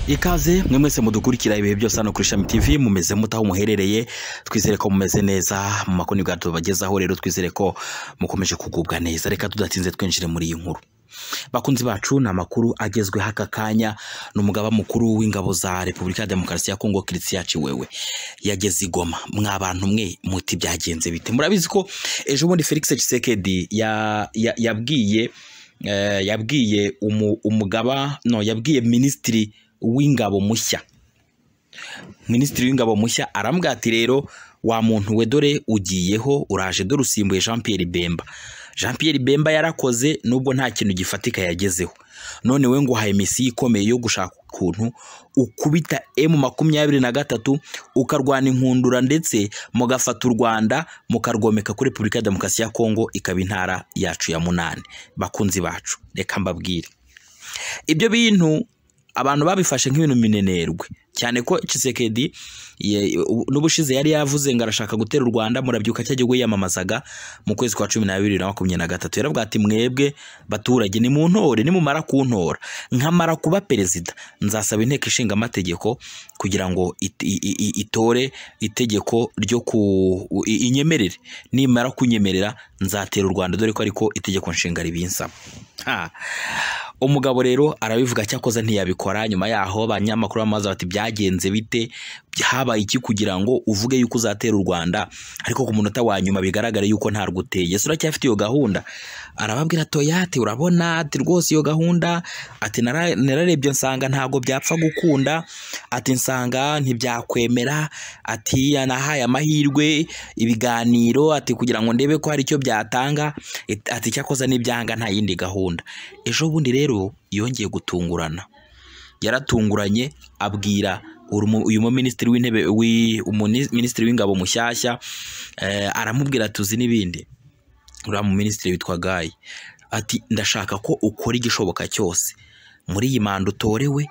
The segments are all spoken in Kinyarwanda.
ikaze mwe mwese mudukurikira ibihe byose hano kuri ishami tv mumeze mute aho muherereye twizere ko mumeze neza mu makoni bwacu tubagezaho rero twizere ko mukomeje kugubwa neza reka tudatinze twinjire muri iyi nkuru bakunzi bacu ni amakuru agezweho aka kanya ni umugaba mukuru w'ingabo za repubulika ya demokarasi ya kongo christian ciwewe yageze i goma mwa bantu mwe muti byagenze bite murabizi ko ejo bundi felix tshisekedi ya- ya- yabwiye eh, yabwiye umu- umugaba no yabwiye minisitiri w'ingabo mushya minisitiri w'ingabo mushya arambwira ati rero wa muntu we dore ugiyeho uraje dore usimbuye jean Pierre bemba jean Pierre bemba yarakoze nubwo nta kintu gifatika yagezeho none we ngo uhaye misiyo ikomeye yo gushaka ukuntu ukubita emu makumyabiri na gatatu ukarwana inkundura ndetse mugafata u rwanda mukarwomeka kuri repubulika ya demokarasi ya kongo ikaba intara yacu ya munani bakunzi bacu reka mbabwire ibyo bintu abantu babifashe nk'ibintu minenerwe cyane ko Tshisekedi ye- ubu- n'ubushize yari yavuze ngo arashaka gutera u Rwanda murabyuka cya gihugu yiyamamazaga mu kwezi kwa cumi n'abiri na makumyabiri na gatatu yaravuga ati mwebwe baturage ni mu ntore nimumara kuntora nkamara kuba perezida nzasaba inteko ishinga amategeko kugira ngo it- i- i- i- itore itegeko ryo ku i- i- inyemerere nimara kunyemerera nzatera u Rwanda dore ko ariko itegeko nshinga ribinsaba Ha. umugabo rero arabivuga cyakoze ntiyabikora nyuma yaho abanyamakuru bamaze bati byagenze bite habaye iki kugira ngo uvuge yuko uzatera u Rwanda ariko ku munota wa nyuma bigaragara yuko ntarwo uteye ese uracyafite iyo gahunda arababwira toyate urabona ati rwose iyo gahunda ati "Nara- nararebye nsanga ntabwo byapfa gukunda ati nsanga ntibyakwemera ati nahaye amahirwe ibiganiro ati kugira ngo ndebe ko hari icyo byatanga it- ati cyakoze n'ibyanga nta yindi gahunda ejo bundi rero yongeye gutungurana yaratunguranye abwira uru mu- uyu muminisitiri w'intebe wi- umuni- minisitiri w'ingabo mushyashya eh, aramubwira ati uzi n'ibindi uriya muminisitiri witwa gayi ati ndashaka ko ukora igishoboka cyose muri iyi manda utorewe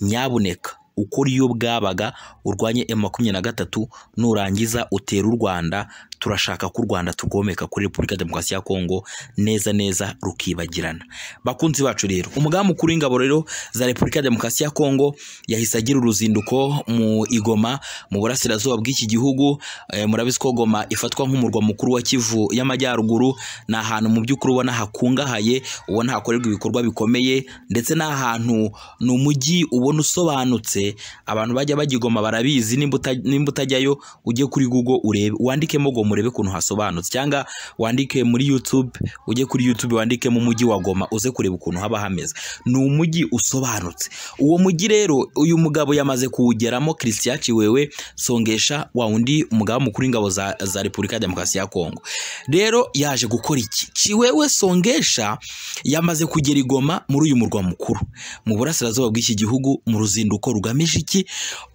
nyabuneka ukora iyo bwabaga urwanye emu makumyabiri na gatatu nurangiza utera u rwanda turashaka ko u rwanda turwomeka kuri repubulika ya demokarasi ya kongo neza neza rukibagirana bakunzi bacu rero umugaba mukuru w'ingabo rero za repubulika ya demokarasi ya kongo yahise agira uruzinduko mu igoma mu burasirazuba bw'iki gihugu eh, murabizi ko goma ifatwa nk'umurwa mukuru wa kivu y'amajyaruguru ni ahantu mu by'ukuri ubona hakungahaye ubona hakorerwa ibikorwa bikomeye ndetse n'ahantu ni umujyi ubona usobanutse abantu bajya bajya i goma barabizi nimba uta- nimba utajyayo ujye kuri google urebe wandikemo goma urebe ukuntu hasobanutse cyangwa wandike muri youtube ujye kuri youtube wandikemo umujyi wa goma uze kureba ukuntu haba hameze ni umujyi usobanutse uwo mujyi rero uyu mugabo yamaze kuwugeramo christian ciwewe songesha wa undi umugaba mukuru w'ingabo za, za repubulika ya demokarasi ya kongo rero yaje gukora iki ciwewe songesha yamaze kugera i goma muri uyu murwa mukuru mu burasirazuba bw'iki gihugu mu ruzinduko rugamije iki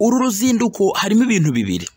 uru ruzinduko harimo ibintu bibiri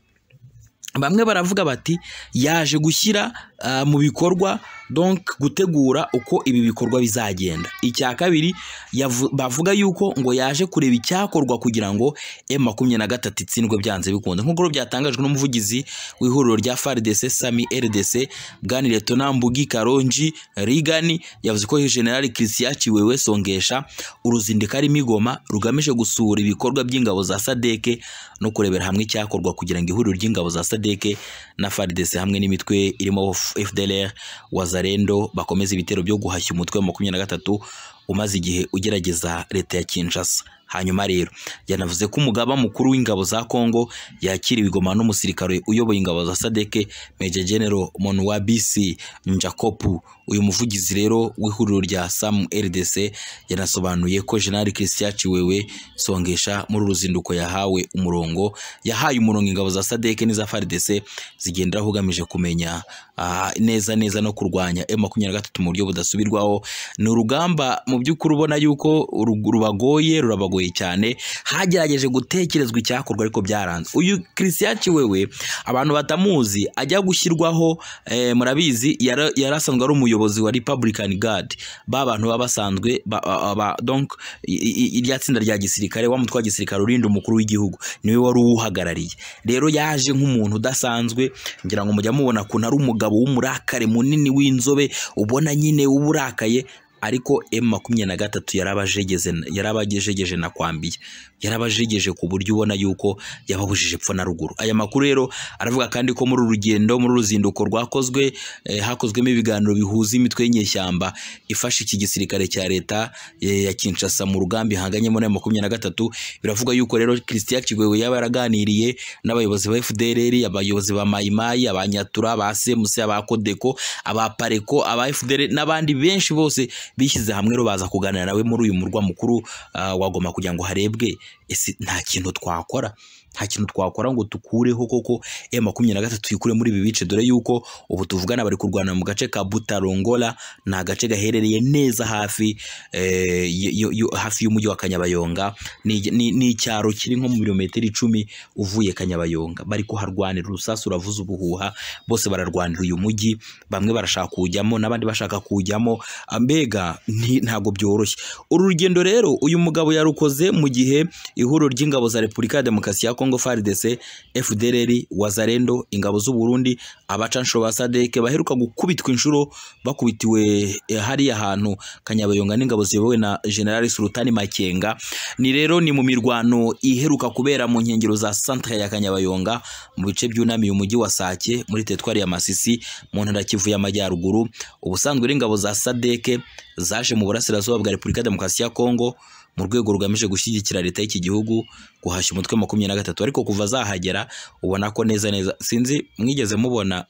bamwe baravuga bati yaje gushyira ah, mu bikorwa donc gutegura uko ibi bikorwa bizagenda icya kabiri yavu- bavuga yuko ngo yaje kureba icyakorwa kugira ngo M makumyabiri na gatatu itsindwe byanze bikunze nk'uko rero byatangajwe n'umuvugizi w'ihuriro rya FARDC Sami RDC Bwana Letona Mbugi Karonji Rigani yavuze ko General Christian Ciwewe Songesha uruzindiko arimo igoma rugamije gusura ibikorwa by'ingabo za Sadeke no kurebera hamwe icyakorwa kugira ngo ihuriro ry'ingabo za Sadeke na FARDC hamwe n'imitwe irimo FDLR Wazalendo bakomeze ibitero byo guhashya umutwe wa makumyabiri na gatatu umaze igihe ugerageza leta ya Kinshasa hanyuma rero yanavuze ko umugaba mukuru w'ingabo za Kongo yakiriwe i Goma n'umusirikare uyoboye ingabo za Sadeke Major General Monwabisi Njakopu uyu muvugizi rero w'ihuriro rya Sam RDC yanasobanuye ko General Christian Ciwewe Songesha muri uru ruzinduko yahawe umurongo yahaye umurongo ingabo za Sadeke n'iza FARDC zigenderaho ugamije kumenya ah, neza neza no kurwanya M23 mu buryo budasubirwaho ni urugamba mu by'ukuri ubona yuko uru- rubagoye rurabagoye cyane hagerageje gutekerezwa icyakorwa ariko byaranze uyu Christian Ciwewe abantu batamuzi ajya gushyirwaho eh, murabizi yara- yarasanzwe ari umuyobozi wa Republican Guard ba bantu baba basanzwe ba, ba, ba, donc i- i- irya tsinda rya gisirikare wa mutwe wa gisirikare urinda umukuru w'igihugu niwe wari uwuhagarariye rero yaje nk'umuntu udasanzwe ngira ngo mujya mubona kuntu ari umugabo w'umurakare munini w'inzobe ubona nyine uburakaye ariko emu makumyabiri na gatatu yarabajegeje yarabajegeje na kwambiye yarabajegeje ku buryo ubona yuko yababujije epfo na ruguru aya makuru rero aravuga kandi ko muri uru rugendo muri uru ruzinduko rwakozwe eh, hakozwemo ibiganiro bihuza imitwe y'inyeshyamba ifasha iki gisirikare cya leta eh, ya Kinshasa mu rugambi hanganyemo na makumyabiri na gatatu biravuga yuko rero Christian Kigwego yaba yaraganiriye n'abayobozi ba FDLR abayobozi ba Mayimayi abanyatura ba Semuse aba Kodeko aba Pareko aba FDLR n'abandi benshi bose bishyize hamwe rero baza kuganira nawe muri uyu murwa mukuru ah, wa Goma kugira ngo harebwe ese nta kintu twakora nta kintu twakora ngo dukureho koko M makumyabiri na gatatu tuyikure muri ibi bice dore yuko ubu tuvugana bari kurwana mu gace ka Butarongola ni agace gaherereye neza hafi eh, y- y- y- hafi y'umujyi wa Kanyabayonga ni ni- ni icyaro kiri nko mu birometero icumi uvuye Kanyabayonga bari kuharwanira urusasu uravuza ubuhuha bose bararwanira uyu mujyi bamwe barashaka kuwujyamo n'abandi bashaka kuwujyamo mbega ni- ntabwo byoroshye uru rugendo rero uyu mugabo yarukoze mu gihe ihuriro ry'ingabo za Repubulika ya Demokarasi ya Kongo FARDC, FDLR, Wazalendo, ingabo z'u Burundi, abacanshuro ba SADC baheruka gukubitwa inshuro bakubitiwe eh, hariya hantu Kanyabayonga n'ingabo ziyobowe na General Sultani Makenga. Ni rero ni mu mirwano iheruka kubera mu nkengero za centre ya Kanyabayonga mu bice byunamiye umujyi wa Sake muri teritwari ya Masisi mu ntara ya Kivu y'Amajyaruguru. Ubusanzwe rero ingabo za SADC zaje mu burasirazuba bwa Repubulika ya Demokarasi ya Kongo mu rwego rugamije gushyigikira leta y'iki gihugu guhashya umutwe makumyabiri na gatatu ariko kuva zahagera ubona ko neza neza sinzi mwigeze mubona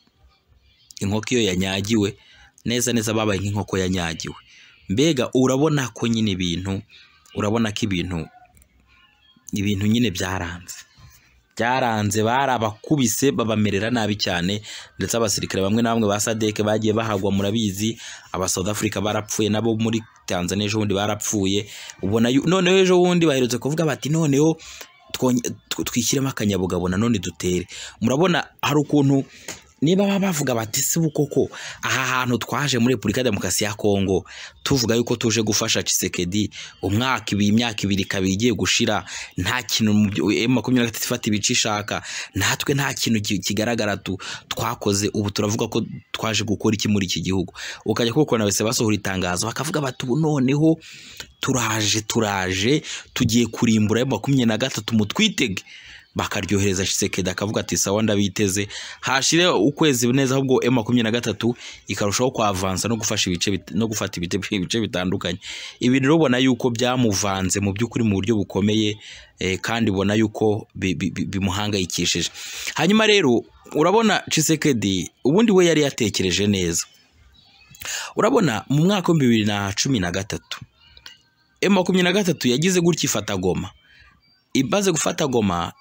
inkoko iyo yanyagiwe neza neza babaye nk'inkoko yanyagiwe mbega urabona ko nyine ibintu urabona ko ibintu ibintu nyine byaranze byaranze bari abakubise babamerera nabi cyane ndetse abasirikare bamwe na bamwe ba sadeke bagiye bahagwa murabizi aba South Africa barapfuye nabo muri Tanzania ejo bundi barapfuye ubona yu- noneho ejo bundi baherutse kuvuga bati noneho twonye- tw- twishyiremo akanyabugabo nanone dutere murabona hari ukuntu niba baba bavuga bati si koko aha hantu twaje muri Repubulika ya Demokarasi ya Kongo tuvuga yuko tuje gufasha Tshisekedi umwaka ibiri imyaka ibiri ikaba igiye gushira nta kintu mu byo- eh, makumyabiri na gatatu ifata ibice ishaka natwe nta kintu ki- kigaragara tu twakoze ubu turavuga ko twaje gukora iki muri iki gihugu ukajya kukubona wese basohora itangazo bakavuga bati ubu noneho turaje turaje tugiye kurimbura ayo makumyabiri na gatatu mutwitege bakaryohereza Tshisekedi akavuga ati sawa ndabiteze hashire ukwezi neza ahubwo M makumyabiri na gatatu ikarushaho kwavansa no gufasha ibice bit- no gufata ibite- ibice bitandukanye ibi rero ubona yuko byamuvanze mu by'ukuri mu buryo bukomeye eh, kandi ubona yuko bi- bi- bi- bimuhangayikishije hanyuma rero urabona Tshisekedi ubundi we yari yatekereje neza urabona mu mwaka w'ibihumbi bibiri na cumi na gatatu M makumyabiri na gatatu yagize gutya ifata Goma imaze gufata Goma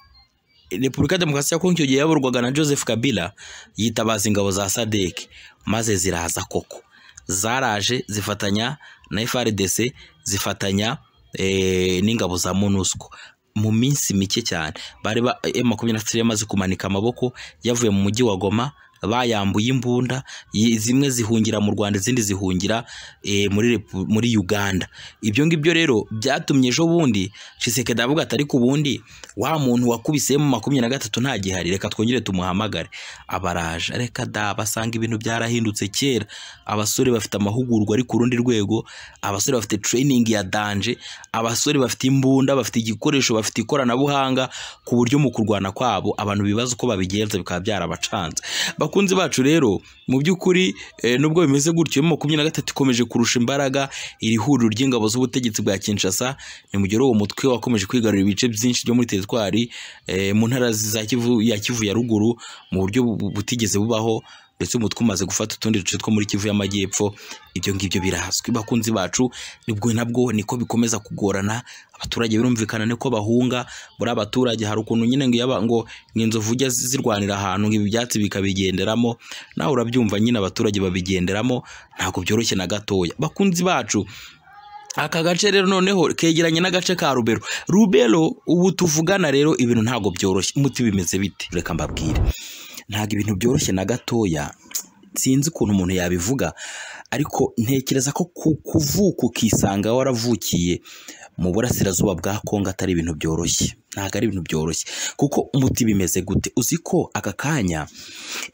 Repubulika ya Demokarasi ya Kongo icyo gihe yayoborwaga na Joseph Kabila yitabaza ingabo za SADC maze ziraza koko zaraje zifatanya na FARDC zifatanya eh, n'ingabo za MONUSCO mu minsi mike cyane bari ba M23 yamaze kumanika amaboko yavuye mu mujyi wa Goma bayambuye imbunda yi- zimwe zihungira mu Rwanda izindi zihungira eh, muri Repu- muri Uganda ibyo ngibyo rero byatumye ejo bundi Tshisekedi avuga ati ariko ubundi wa muntu wakubisemo makumyabiri na gatatu nta gihari reka twongere tumuhamagare abaraje reka da basanga ibintu byarahindutse kera abasore bafite amahugurwa ari ku rundi rwego abasore bafite training ya danje abasore bafite imbunda bafite igikoresho bafite ikoranabuhanga ku buryo mu kurwana kwabo abantu bibaza uko babigenza bikaba byarabacanze bakunzi bacu rero mu by'ukuri eh, nubwo bimeze gutyo mu makumyabiri na gatatu ikomeje kurusha imbaraga iri huriro ry'ingabo z'ubutegetsi bwa Kinshasa ni mu gihe uwo mutwe wakomeje kwigarurira ibice byinshi byo muri teritwari eh, mu ntara za Kivu ya Kivu ya ruguru mu buryo bu- butigeze bubaho ndetse umutwe umaze gufata utundi duce two muri Kivu y'Amajyepfo ibyo ngibyo birazwi bakunzi bacu nibwo nabwo niko bikomeza kugorana abaturage birumvikana niko bahunga muri abaturage hari ukuntu nyine ngo yaba ngo inzovu ujya zirwanira ahantu ngo ibi byatsi bikabigenderamo nawe urabyumva nyine abaturage babigenderamo ntabwo byoroshye na gatoya bakunzi bacu aka gace rero noneho kegeranye n'agace ka rubero rubero ubu tuvugana rero ibintu ntabwo byoroshye umuti bimeze bite reka mbabwire ntabwo ibintu byoroshye na gatoya sinzi ukuntu umuntu yabivuga ariko ntekereza ko ku- kuvuka ukisanga waravukiye mu burasirazuba bwa Kongo atari ibintu byoroshye ntabwo ari ibintu byoroshye kuko umuti bimeze gute uzi ko aka kanya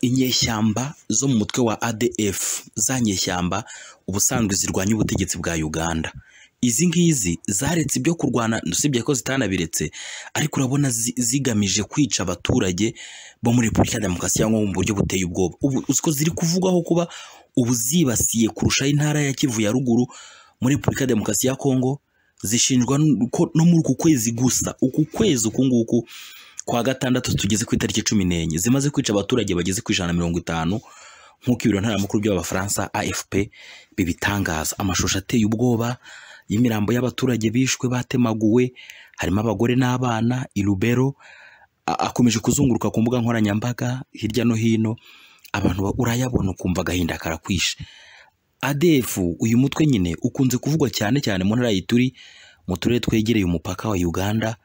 inyeshyamba zo mu mutwe wa ADF za nyeshyamba ubusanzwe zirwanya ubutegetsi bwa Uganda izi ngizi zaretse ibyo kurwana usibye ko zitanabiretse ariko urabona zi- zigamije kwica abaturage bo muri Repubulika ya Demokarasi cyangwa mu buryo buteye ubwoba ubu uzi ko ziri kuvugwaho kuba ubu zibasiye kurusha intara ya Kivu ya ruguru muri Repubulika ya Demokarasi ya Kongo zishinjwa n- ko no muri uku kwezi gusa uku kwezi uku nguku kwa gatandatu tugeze ku itariki cumi n'enye zimaze kwica abaturage bageze ku ijana na mirongo itanu nk'uko ibiro ntaramakuru by'abafaransa AFP bibitangaza amashusho ateye ubwoba y'imirambo y'abaturage bishwe batemaguwe harimo abagore n'abana i Lubero a- akomeje kuzunguruka ku mbuga nkoranyambaga hirya no hino abantu ba- urayabona ukumva agahinda karakwishe ADF uyu mutwe nyine ukunze kuvugwa cyane cyane mu ntara y'Ituri mu turere twegereye umupaka wa Uganda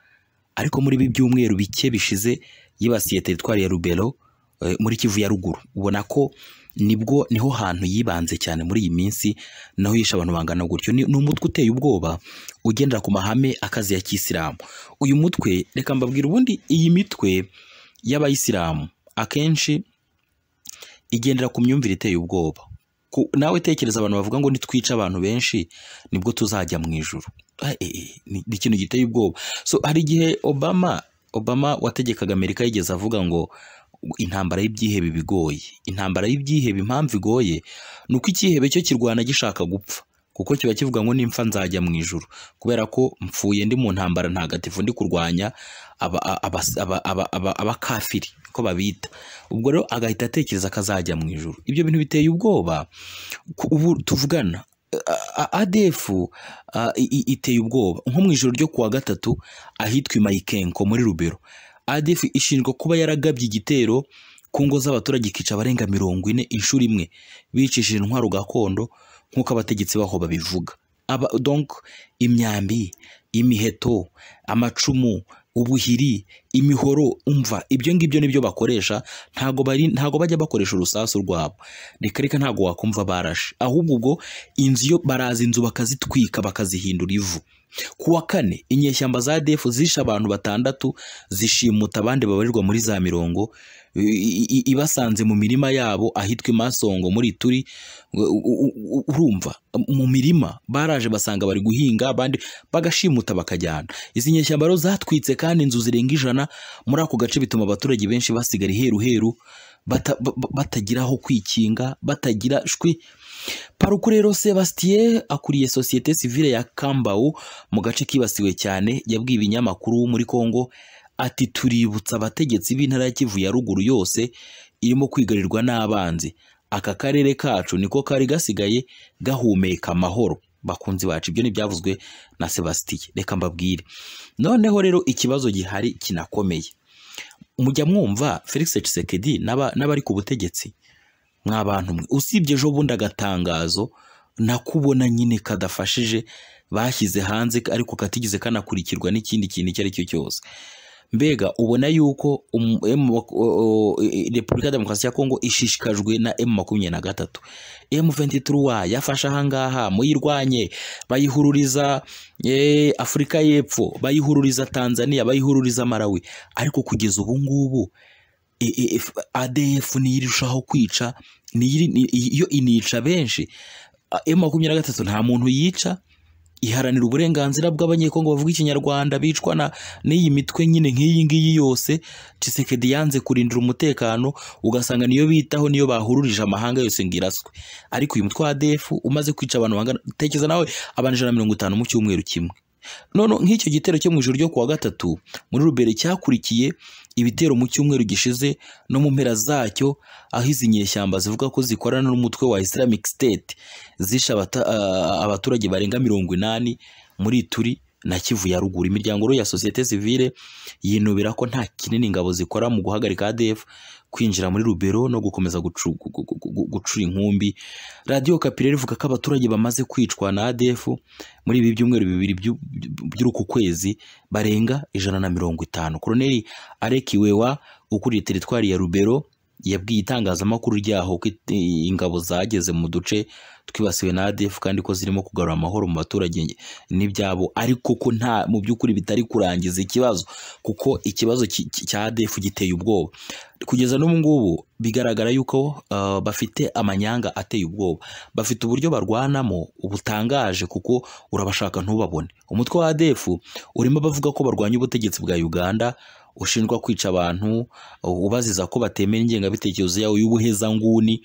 ariko muri ibi byumweru bike bishize yibasiye teritwari ya Rubero eh, muri Kivu ya ruguru ubona ko nibwo niho hantu yibanze cyane muri iyi minsi naho yishe abantu bangana gutyo ni ni umutwe uteye ubwoba ugendera ku mahame akazi ya kisilamu uyu mutwe reka mbabwira ubundi iyi mitwe y'abayisilamu akenshi igendera ku myumvire iteye ubwoba Ku- nawe tekereza abantu bavuga ngo nitwica abantu benshi nibwo tuzajya mu ijuru Ah, eh, eh, ni ni ikintu giteye ubwoba so hari igihe obama obama wategekaga amerika yigeze avuga ngo intambara y'ibyihebe iba igoye intambara y'ibyihebe impamvu igoye ni uko icyihebe cyo kirwana gishaka gupfa kuko kiba kivuga ngo nimpfa nzajya mu ijuru kubera ko mpfuye ndi mu ntambara ntagatifu ndi kurwanya aba- aba- aba- aba- aba- abakafiri ko babita ubwo rero agahita atekereza akazajya mu ijuru ibyo bintu biteye ubwoba ku- ubu tuvugana A- A- ADF ah, i- i- iteye ubwoba nko mu ijoro ryo kuwa gatatu ahitwa i Mayikenko muri Rubero ADF ishinjwa kuba yaragabye igitero ku ngo z'abaturage ikica abarenga mirongo ine inshuro imwe bicishije intwaro gakondo nk'uko abategetsi baho babivuga aba donc imyambi imiheto amacumu ubuhiri imihoro umva ibyo ngibyo nibyo bakoresha ntago bari ntago bajya bakoresha urusasu rwabo reka reka ntago wakumva barashe ahubwo ubwo inzu yo baraza inzu bakazitwika bakazihindura ivu ku wa kane inyeshyamba za ADF zishe abantu batandatu zishimuta abandi babarirwa muri za mirongo i- i- i- ibasanze mu mirima yabo ahitwa Masongo muri Turi urumva mu mirima baraje basanga bari guhinga abandi bagashimuta bakajyana izi nyeshyamba rero zatwitse kandi inzu zirenga ijana muri ako gace bituma abaturage benshi basigara iheru heru bata- ba- ba- batagira aho kwikinga batagira shwi Paruku rero Sebastien akuriye sosiyete sivile ya Kambau mu gace kibasiwe cyane yabwiye ibinyamakuru muri Kongo ati tuributsa abategetsi b'intara ya Kivu ya ruguru yose irimo kwigarirwa n'abanzi aka karere kacu niko kari gasigaye gahumeka amahoro bakunzi bacu ibyo ntibyavuzwe na Sebastien reka mbabwire noneho rero ikibazo gihari kinakomeye mujya mwumva Felix Tshisekedi n'aba- n'abari ku butegetsi mwabantu mwe usibye ejo bundi agatangazo nakubona nyine kadafashije bashyize hanze ariko katigeze kanakurikirwa n'ikindi kintu icyo ari cyo cyose mbega ubona yuko um- M- wa- o- o- e- repubulika ya demokarasi ya kongo ishishikajwe na emu makumyabiri na gatatu emu ventitura yafashe ahangaha muyirwanye bayihururiza eh, afurika y'epfo bayihururiza tanzania bayihururiza malawi ariko kugeza ubu ngubu E- e- F- ADF niyirushaho kwica niyiri- ni- yo inica benshi A- M makumyabiri na gatatu nta muntu yica iharanira uburenganzira bw'abanyekongo bavuga ikinyarwanda bicwa na n'iyi mitwe nyine nk'iyi ngiyi yose Tshisekedi yanze kurindira umutekano ugasanga niyo bitaho niyo bahururije amahanga yose ngo iraswe ariko uyu mutwe wa ADF umaze kwica abantu bangana tekereza nawe abantu ijana na mirongo itanu mu cyumweru kimwe none nk'icyo gitero cyo mu ijoro ryo kuwa gatatu muri rubere cyakurikiye ibitero mu cyumweru gishize no mu mpera zacyo aho izi nyeshyamba zivuga ko zikorana n'umutwe wa Islamic State zishe abata- ah, abaturage barenga mirongo inani muri turi na Kivu ya ruguru imiryango rero ya sosiyete sivile yinubira ko nta kinini ingabo zikora mu guhagarika ADF kwinjira muri Rubero no gukomeza gucu- gu- gu- gu- gu- gucura inkumbi Radio Kapi rero ivuga ko abaturage bamaze kwicwa na ADF muri ibi byumweru bibiri by'u- by'uku kwezi barenga ijana na mirongo itanu Koloneli Areki Wewa ukuriye teritwari ya Rubero yabwiye itangazamakuru ryaho ko it- ingabo zageze mu duce twibasiwe na ADF kandi ko zirimo kugarura amahoro mu baturage n'ibyabo ariko ko nta mu by'ukuri bitari kurangiza ikibazo kuko ikibazo ki- ki- cya ADF giteye ubwoba kugeza n'ubu ngubu bigaragara yuko ah, bafite amanyanga ateye ubwoba bafite uburyo barwanamo butangaje kuko urabashaka ntubabone umutwe wa ADF urimo abavuga ko barwanya ubutegetsi bwa Uganda ushinjwa kwica abantu ubaziza ko batemera ingengabitekerezo yawe y'ubuhezanguni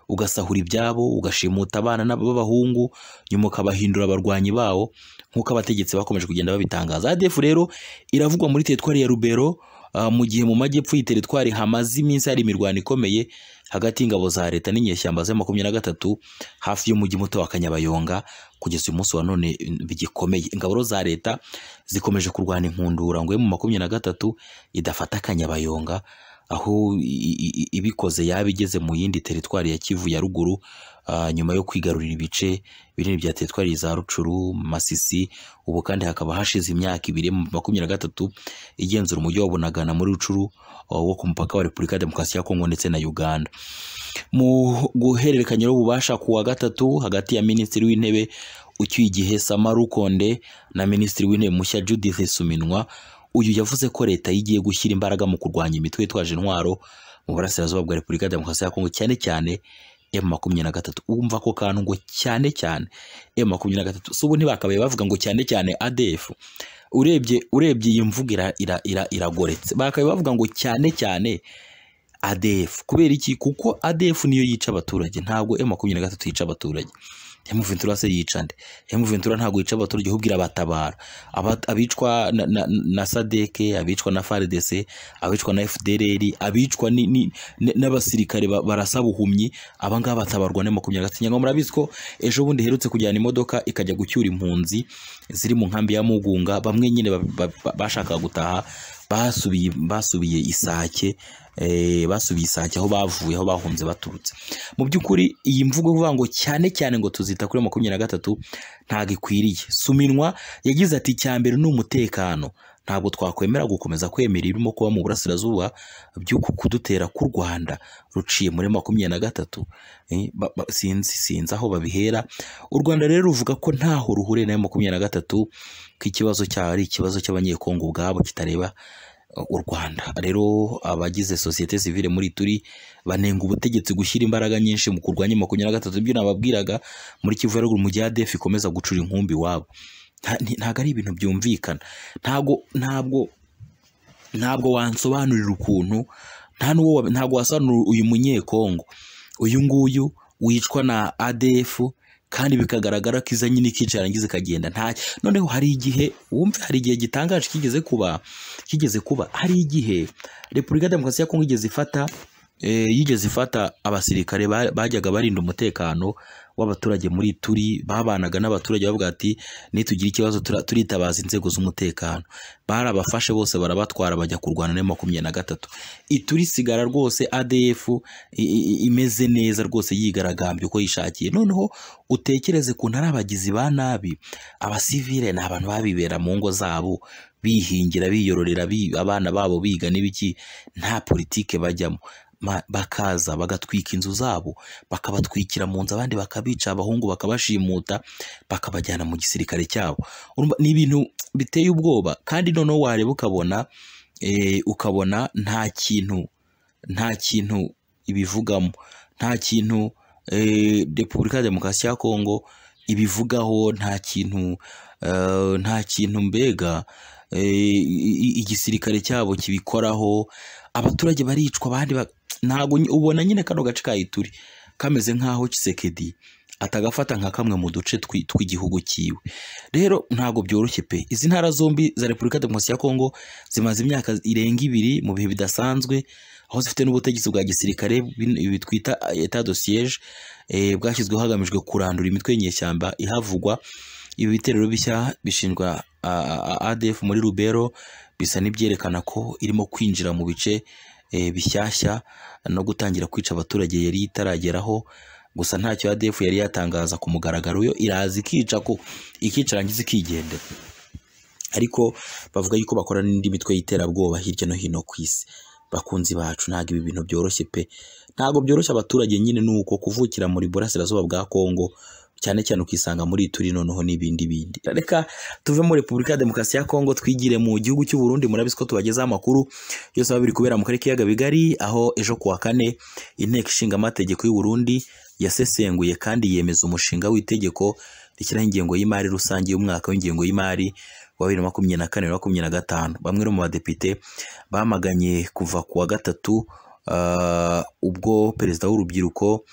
ugasahura ibyabo ugashimuta abana n'ab- b'abahungu nyuma ukabahindura abarwanyi bawo nk'uko abategetsi bakomeje kugenda babitangaza ADF rero iravugwa muri teritwari ya Rubero ah, mu gihe mu majyepfo iyi teritwari hamaze iminsi hari imirwano ikomeye hagati y'ingabo za leta n'inyeshyamba za makumyabiri na gatatu hafi y'umujyi muto wa Kanyabayonga kugeza uyu munsi wa none bigikomeye ingabo za leta zikomeje kurwana inkundura ngo mu makumyabiri na gatatu idafata Kanyabayonga aho i- i- i- ibikoze yaba igeze mu yindi teritwari ya Kivu ya ruguru ah, nyuma yo kwigarurira ibice binini bya teritwari za Rucuru Masisi ubu kandi hakaba hashize imyaka ibiri mu makumyabiri na gatatu igenzura umujyi wa Bunagana muri Rucuru ah, wo ku mupaka wa Repubulika ya Demokarasi ya Kongo ndetse na Uganda mu guhererekanya rw'ububasha ku wa gatatu hagati ya Minisitiri w'Intebe ucyuye igihe Sama Rukonde na Minisitiri w'Intebe mushya Judith Suminwa uyu yavuze ko leta yigiye gushyira imbaraga mu kurwanya imitwe yitwaje intwaro mu burasirazuba bwa Repubulika ya Demokarasi ya Kongo cyane cyane M makumyabiri na gatatu wumva ko kantu ngo cyane cyane M makumyabiri na gatatu si ubu ntibakabaye bavuga ngo cyane cyane ADF urebye urebye iyi mvugo ira, ira, ira, iragoretse bakabaye bavuga ngo cyane cyane ADF kubera iki kuko ADF niyo yica abaturage ntabwo M makumyabiri na gatatu yica abaturage M Ventura se yica nde M Ventura ntabwo yica abaturage ahubwo irabatabara Aba- abicwa na, na, na sadeke abicwa na FARDC abicwa na FDLR abicwa ni- ni- ni- n'abasirikare ba- barasa buhumyi abangaba batabarwa na makumyabiri na gatatu nyangwa murabizi ko ejo bundi herutse kujyana imodoka ikajya gucyura impunzi ziri mu nkambi ya Mugunga bamwe nyine ba- ba- ba- bashakaga gutaha basubiye basubiye isake eh, basubiye isake aho bavuye aho bahunze baturutse mu by'ukuri iyi mvugo ivuga ngo cyane cyane ngo tuzita kuri makumyabiri na gatatu ntabwo ikwiriye suminwa yagize ati icya mbere ni umutekano ntabwo twakwemera gukomeza kwemera ibirimo kuba mu burasirazuba by'uku kudutera k'u rwanda ruciye muri makumyabiri na gatatu Eh, ba- ba- sinzi sinzi aho babihera u rwanda rero ruvuga ko ntaho ruhuriye na makumyabiri na gatatu ko ikibazo cyabo ari ikibazo cy'abanyekongo ubwabo kitareba eh, u rwanda rero abagize sosiyete sivile muri turi banenga ubutegetsi gushyira imbaraga nyinshi mu kurwanya makumyabiri na gatatu ibyo nababwiraga muri Kivu ya ruguru mu gihe ADF ikomeza gucura inkumbi iwabo Nta- nti- ntabwo ari ibintu byumvikana ntabwo ntabwo ntabwo wansobanurira ukuntu nta n'uwo wabi- ntabwo wasobanurira uyu munyekongo uyu nguyu wicwa na ADF kandi bikagaragara ko iza nyine ikicarangiza ikagenda nta noneho hari igihe wumve hari igihe gitangaje kigeze kuba kigeze kuba hari igihe Repubulika ya Demokarasi ya Kongo igeze ifata eh, yigeze ifata abasirikare ba- bajyaga barinda umutekano w'abaturage muri turi babanaga n'abaturage bavuga ati nitugira ikibazo tura- turitabaza inzego z'umutekano barabafashe bose barabatwara bajya kurwana na makumyabiri na gatatu iturisigara rwose ADF i- i- imeze neza rwose yigaragambye uko yishakiye noneho utekereze kuntu ari abagizi ba nabi abasivile ni abantu babibera mu ngo zabo bihingira biyororera bi- abana babo biga n'ibiki nta politike bajyamo Ma- bakaza bagatwika inzu zabo bakabatwikira mu nzu abandi bakabica abahungu bakabashimuta bakabajyana mu gisirikare cyabo Urumva, ni ibintu biteye ubwoba kandi noneho wareba ukabona eh, ukabona nta kintu nta kintu ibivugamo nta kintu eh, Repubulika ya Demokarasi ya Kongo ibivugaho nta kintu eh, nta kintu mbega eh, i- i- igisirikare cyabo kibikoraho abaturage baricwa abandi ba- ntabwo ny- ubona nyine kano gace ka Ituri kameze nk'aho Kisekedi atagafata nka kamwe mu duce twi- tw'igihugu cyiwe rero ntabwo byoroshye pe izi ntara zombi za Repubulika ya Demokarasi ya Kongo zimaze imyaka irenga ibiri mu bihe bidasanzwe aho zifite n'ubutegetsi bwa gisirikare bin- ibi twita etat de siege eh, bwashyizweho hagamijwe kurandura imitwe y'inyeshyamba ihavugwa ibi bitero bishya bishinjwa ah, ah, ah, ADF muri Rubero bisa n'ibyerekana ko irimo kwinjira mu bice eh, bishyashya no gutangira kwica abaturage yari itarageraho gusa ntacyo ADF yari yatangaza ku mugaragaro yo iraza ikica ko ikicarangiza ikigendera ariko bavuga yuko bakora n'indi mitwe y'iterabwoba hirya no hino ku isi bakunzi bacu ntabwo ibi bintu byoroshye pe ntabwo byoroshye abaturage nyine ni uko kuvukira muri burasirazuba bwa kongo cyane cyane ukisanga muri turi noneho n'ibindi bindi reka tuve muri repubulika ya demokarasi ya kongo twigire mu gihugu cy'u Burundi murabizi ko tubagezaho amakuru byose biba biri kubera mu karere k'ibiyaga bigari aho ejo ku wa kane inteko ishinga amategeko y'u Burundi yasesenguye kandi yemeza umushinga w'itegeko rishyiraho ingengo y'imari rusange y'umwaka w'ingengo y'imari wa bibiri na makumyabiri na kane na makumyabiri na gatanu bamwe no mu badepite bamaganye kuva ku wa gatatu ah, ubwo perezida w'urubyiruko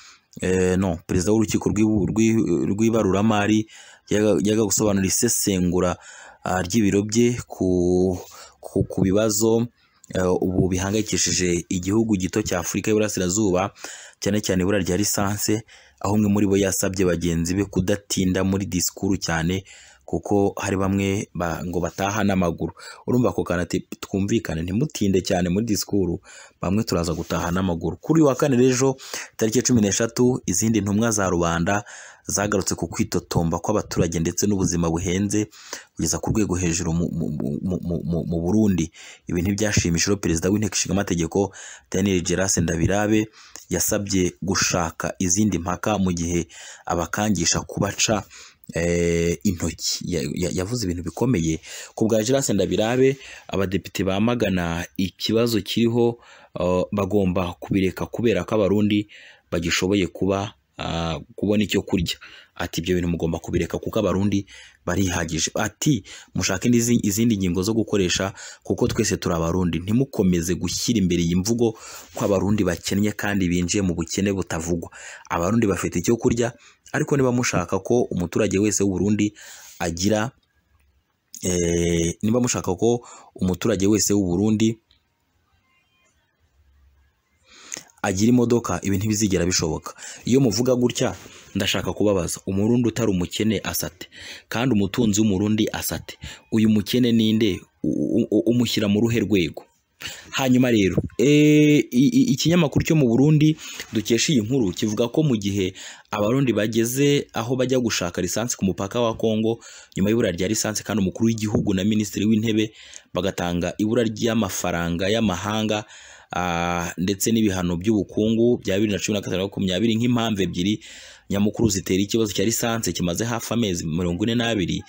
eh, no perezida w'urukiko rw'ibu- rw'i- rw'ibaruramari yaga yaga gusobanura isesengura ah, ry'ibiro bye ku, ku, ku bibazo eh, ubu bihangayikishije igihugu gito cya Afurika y'Iburasirazuba cyane cyane ibura rya lisanse aho umwe muri bo yasabye bagenzi be kudatinda muri disikuru cyane kuko hari bamwe ba- ngo bataha n'amaguru urumva ako kantu ati twumvikane ntimutinde cyane muri disikuru bamwe turaza gutaha n'amaguru kuri uyu wa kane rero tariki ya cumi n'eshatu izindi ntumwa za rubanda zagarutse ku kwitotomba kw'abaturage ndetse n'ubuzima buhenze kugeza ku rwego hejuru mu, mu, mu, mu, mu, mu Burundi ibi ntibyashimishije perezida w'inteko ishinga amategeko Daniel Gerase Ndabirabe yasabye gushaka izindi mpaka mu gihe abakangisha kubaca eh, intoki Ya- ya- yavuze ibintu bikomeye ku bwa Gerase Ndabirabe abadepite bamagana ikibazo kiriho eh, bagomba kubireka kubera ko abarundi bagishoboye kuba ah, kubona icyo kurya ati ibyo bintu mugomba kubireka kuko abarundi barihagije ati mushake n'izi- izindi ngingo zo gukoresha kuko twese turi abarundi ntimukomeze gushyira imbere iyi mvugo ko abarundi bakennye kandi binjiye mu bukene butavugwa abarundi bafite icyo kurya ariko niba mushaka ko umuturage wese w'u Burundi agira eh, niba mushaka ko umuturage wese w'u Burundi agira imodoka ibi ntibizigera bishoboka iyo muvuga gutya ndashaka kubabaza umurundi utari umukene asate kandi umutunzi w'umurundi asate uyu mukene ninde U- u- u- umushyira mu ruhe rwego hanyuma rero eh, i- i- ikinyamakuru cyo mu Burundi dukesha iyi nkuru kivuga ko mu gihe abarundi bageze aho bajya gushaka lisansi ku mupaka wa Kongo nyuma y'ibura rya lisansi kandi umukuru w'igihugu na minisitiri w'intebe bagatanga ibura ry'amafaranga y'amahanga ah, ndetse n'ibihano by'ubukungu bya bibiri na cumi na gatanu na makumyabiri nk'impamvu ebyiri nyamukuru zitera ikibazo cya lisansi kimaze hafi amezi mirongo ine n'abiri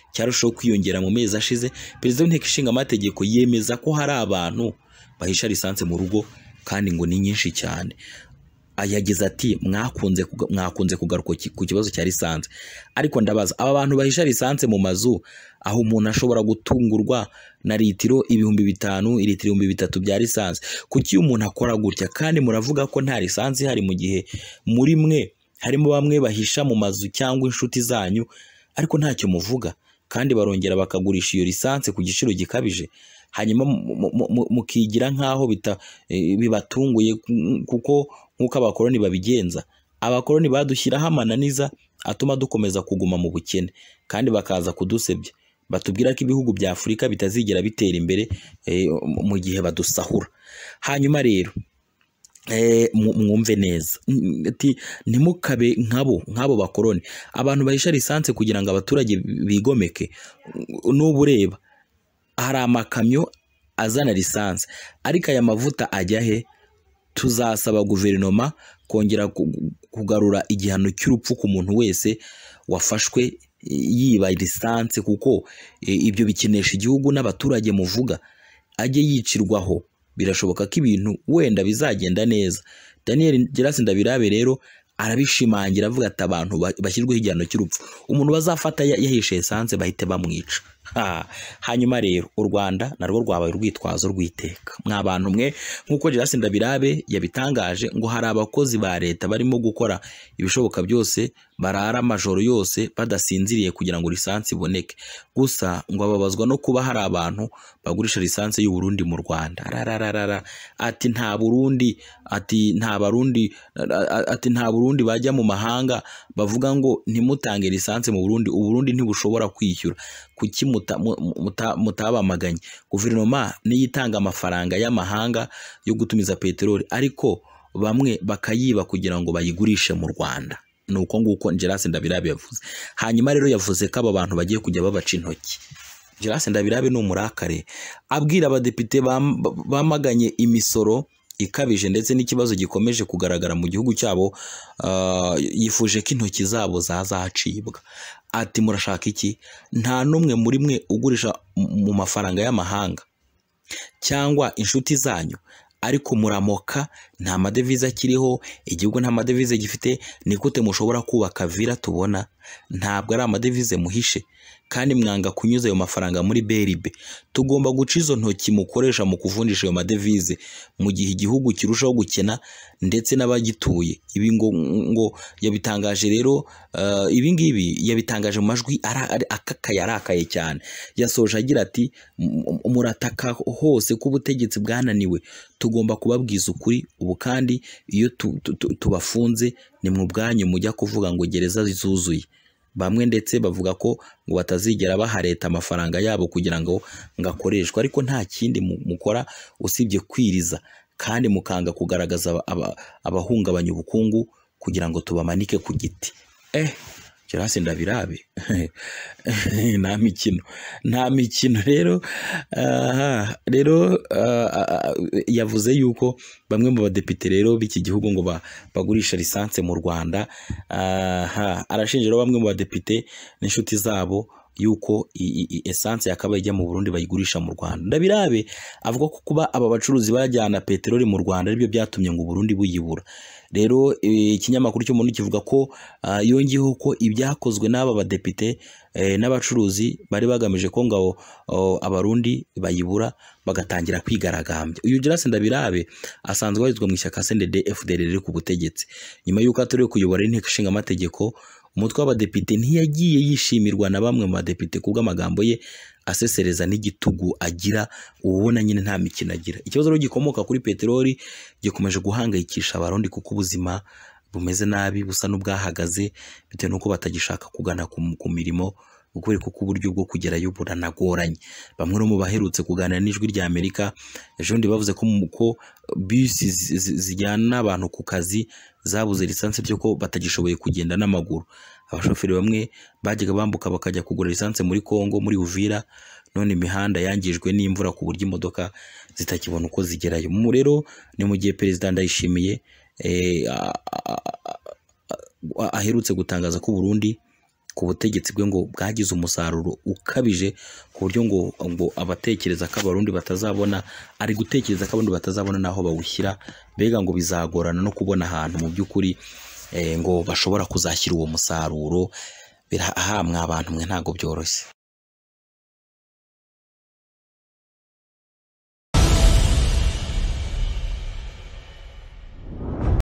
cyarushaho kwiyongera mu mezi ashize perezida w'inteko ishinga amategeko yemeza ko hari abantu bahisha lisansi mu rugo kandi ngo ni nyinshi cyane yagize ati mwakunze kuga- mwakunze kugaruka ki- ku kibazo cya lisansi ariko ndabaza aba bantu bahisha lisansi mu mazu aho umuntu ashobora gutungurwa na litiro ibihumbi bitanu litiro ibihumbi bitatu bya lisansi kuki iyo umuntu akora gutya kandi muravuga ko nta lisansi hari mu gihe muri mwe harimo bamwe bahisha mu mazu cyangwa inshuti zanyu ariko ntacyo muvuga kandi barongera bakagurisha iyo lisansi ku giciro gikabije hanyuma mu- mu- mu- mu- mukigira nk'aho bita- eh, bibatunguye ku- kuko nk'uko abakoloni babigenza abakoloni badushyiraho amananiza atuma dukomeza kuguma mu bukene kandi bakaza kudusebya batubwira ko ibihugu bya afurika bitazigera bitera imbere eh, mu gihe badusahura hanyuma rero eh, mu- mwumve neza N- ati ntimukabe nkabo nk'abo bakoloni abantu bahisha lisansi kugira ngo abaturage bigomeke n'ubu ureba hari amakamyo azana lisansi ariko aya mavuta ajya he tuzasaba guverinoma kongera ku- kugarura igihano cy'urupfu ku muntu wese wafashwe yiba lisansi kuko e, ibyo bikinesha igihugu n'abaturage muvuga ajye yicirwaho birashoboka ko ibintu wenda bizagenda neza Daniel Gerasi Ndabirabe rero arabishimangira avuga ati abantu ba- bashyirweho igihano cy'urupfu umuntu bazafata ya- yahishe esanse bahite bamwica Ha. hanyuma rero u Rwanda narwo rwabaye urwitwazo rw'iteka mwa bantu mwe nk'uko Gerasi Ndabirabe yabitangaje ngo hari abakozi ba leta barimo gukora ibishoboka byose barara amajoro yose badasinziriye kugira ngo lisansi iboneke gusa ngo babazwa no kuba hari abantu bagurisha lisansi y'u Burundi mu Rwanda rarararara ati nta Burundi ati nta Barundi ati nta Burundi bajya mu mahanga bavuga ngo ntimutange lisansi mu Burundi u Burundi ntibushobora kwishyura kuki muta- mu- muta- mutabamaganye guverinoma niyo itanga amafaranga y'amahanga yo gutumiza peteroli ariko bamwe bakayiba kugira ngo bayigurishe mu Rwanda ni uko nguko Gerase Ndabirabe yavuze hanyuma rero yavuze ko aba bantu bagiye kujya babaca intoki Gerase Ndabirabe ni umurakare abwira abadepite bam- bamaganye imisoro ikabije ndetse n'ikibazo gikomeje kugaragara mu gihugu cyabo ah, yifuje ko intoki zabo zazacibwa ati murashaka iki nta n'umwe muri mwe ugurisha m- mu mafaranga y'amahanga cyangwa inshuti zanyu ariko muramoka nta madevize akiriho igihugu nta madevize gifite ni gute mushobora kubaka vila tubona ntabwo ari amadevize muhishe kandi mwanga kunyuza ayo mafaranga muri beribe tugomba guca izo ntoki mukoresha mu kuvunjisha ayo madevize mu gihe igihugu kirushaho gukena ndetse n'abagituye ibi ngo, ngo yabitangaje rero uh, ibi ngibi yabitangaje mu majwi ara- ari- akakaye arakaye cyane yasoje agira ati "M- m- murataka hose ko ubutegetsi bwananiwe tugomba kubabwiza ukuri ubu kandi iyo tu- tu- tu- tubafunze ni mu bwanyu mujya kuvuga ngo gereza zuzuye bamwe ndetse bavuga ko ngo batazigera baha leta amafaranga yabo kugira ngo ngo akoreshwe ariko nta kindi mu- mukora usibye kwiriza kandi mukanga kugaragaza aba- aba- abahungabanya ubukungu kugira ngo tubamanike ku giti eh Gerase Ndabirabe nta mikino nta mikino rero aha rero ah, ah, ah, yavuze yuko bamwe mu badepite rero b'iki gihugu ngo ba- bagurisha lisanse mu Rwanda aha arashinjira bamwe mu badepite n'inshuti zabo yuko i- i- i- esanse yakabaye ijya mu Burundi bayigurisha mu Rwanda Ndabirabe avuga ko kuba aba bacuruzi bajyana peteroli mu Rwanda aribyo byatumye ngo Burundi buyibura rero eh, ikinyamakuru cyo muri kivuga ko ah, yongeyeho ko ibyakozwe n'aba badepite eh, n'abacuruzi bari bagamije ko ngabo oh, abarundi bayibura bagatangira kwigaragambya uyu Grace Ndabirabe asanzwe abarizwa mu ishyaka CNDD FDD riri ku butegetsi nyuma y'uko atoriwe kuyobora inteko ishinga amategeko umutwe w'abadepite ntiyagiye yishimirwa na bamwe mu badepite kubwo amagambo ye asesereza n'igitugu agira uba ubona nyine nta mikino agira ikibazo rero gikomoka kuri peteroli gikomeje guhangayikisha abarundi kuko ubuzima bumeze nabi busa n'ubwahagaze bitewe n'uko batagishaka kugana ku, ku mirimo ukubera kuko uburyo bwo kugerayo buranagoranye bamwe no mu baherutse kuganira n'ijwi rya amerika ejo bundi bavuze ko mu- ko bisi zi- zi- zijyana abantu ku kazi zabuze lisansi byo ko batagishoboye kugenda n'amaguru abashoferi bamwe bajyaga bambuka bakajya kugura lisansi muri Kongo muri Uvira none imihanda yangijwe n'imvura ku buryo imodoka zitakibona uko zigerayo mu rero ni mu gihe perezida Ndayishimiye eh, a- a- a- a- aherutse gutangaza ko Burundi ku butegetsi bwe ngo bwagize umusaruro ukabije ku buryo ngo ngo abatekereza ko abarundi batazabona ari gutekereza ko abarundi batazabona n'aho bawushyira mbega ngo bizagorana no kubona ahantu mu by'ukuri eh, ngo bashobora kuzashyira uwo musaruro birahamwe abantu mwe ntabwo byoroshye